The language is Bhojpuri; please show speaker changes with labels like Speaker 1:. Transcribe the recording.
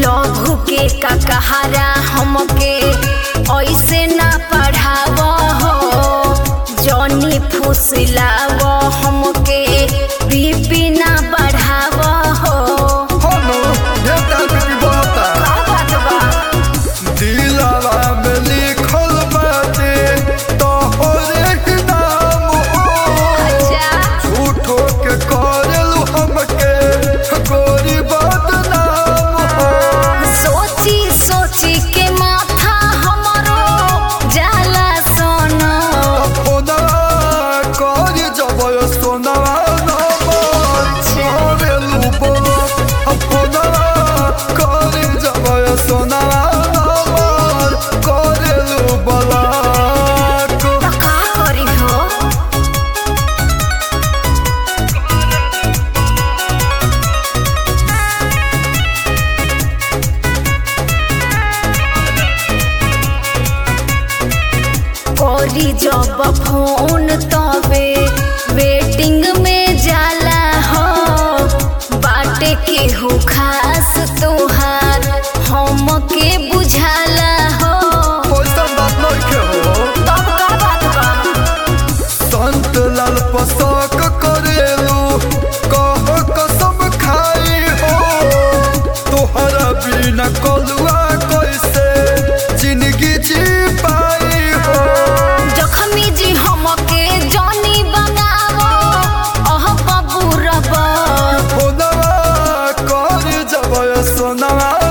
Speaker 1: लघु के का कहारा हमके ऐसे ना पढ़ाव हो जनी फुसलाव हमके बीपी ना बढ़ाव हो
Speaker 2: होनो ढेटा बीबी बता
Speaker 1: का बात बा
Speaker 2: दिलवा में लिखल बाटे तोहरे ही नाम हो
Speaker 1: अच्छा
Speaker 2: झूठो के करेलू हमके गोरी बदनाम हो
Speaker 1: सोची सोची के माथा हमरो जाला सोनो
Speaker 2: फोनवा कर जबय सोनवा नंबर करेलू बोलो फोनवा कर जबय सोनवा नंबर करेलू ब्लॉक
Speaker 1: तो का करी हो करी जब फोन तबे वेटिंग में जाला हो बाटे के हो खास तोहार हमके बुझाला हो
Speaker 2: ओइसन बात नइखे हो
Speaker 1: तब का बात बा
Speaker 2: संत लाल पसक करेलू कह कसम खाई हो तोहरा बिना कलुआ कैसे जिंदगी जी पाई हो
Speaker 1: जखमी जी हमके जानी बनावो अह बाबू रबा
Speaker 2: फोनवा कर जब सोनवा